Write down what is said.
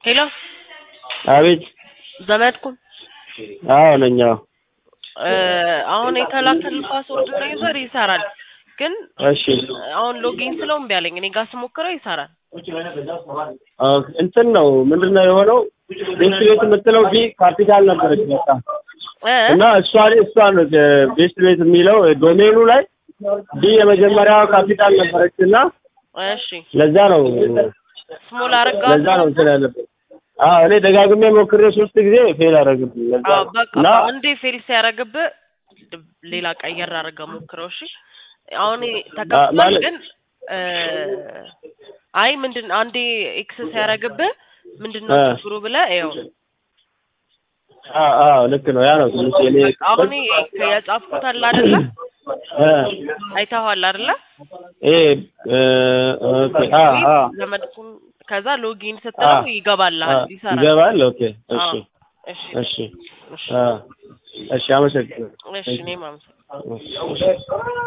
ሄሎ አቤት ዘመድኩን አዎ ነኝ አዎ እ አሁን የተላከል ፓስወርድ ነው ዩዘር ይሰራል፣ ግን እሺ አሁን ሎጊን ስለው እምቢ አለኝ። እኔ ጋር ስሞክረው ይሰራል። ኦኬ፣ እንትን ነው ምንድን ነው የሆነው ቤስት ቤት የምትለው ዲ ካፒታል ነበረች በቃ እ እና እሷ እሷ ነው ቤስት ቤት የሚለው ዶሜኑ ላይ ዲ የመጀመሪያዋ ካፒታል ነበረች እና እሺ ለዛ ነው ስሞል አረጋ ለዛ ነው እንትን ያለበት። አዎ እኔ ደጋግሜ ሞክሬ ሶስት ጊዜ ፌል አደረግብኝ። ለዛ አዎ ነው በቃ እና አንዴ ፌል ሲያደርግብህ ሌላ ቀየር አድርገህ ሞክረው። እሺ አሁን ተከፍቷል፣ ማለት- ግን እ አይ ምንድን አንዴ ኤክስ ሲያደርግብህ ምንድን ነው እ ችግሩ ብለህ ይኸው አዎ አዎ ልክ ነው ያ ነው ትንሽ እኔ አሁን የጻፍኩት አለ አይደለ? እ አይተኸዋል አይደለ? ይሄ እ ኦኬ አ አ ዘመድኩን ከዛ ሎጊን ስትለው ይገባልሃል፣ ይሰራል። ይገባል። ኦኬ እሺ አዎ፣ እሺ እሺ እሺ አ እሺ አመሰግናለሁ። እሺ እኔም አመሰግናለሁ። እሺ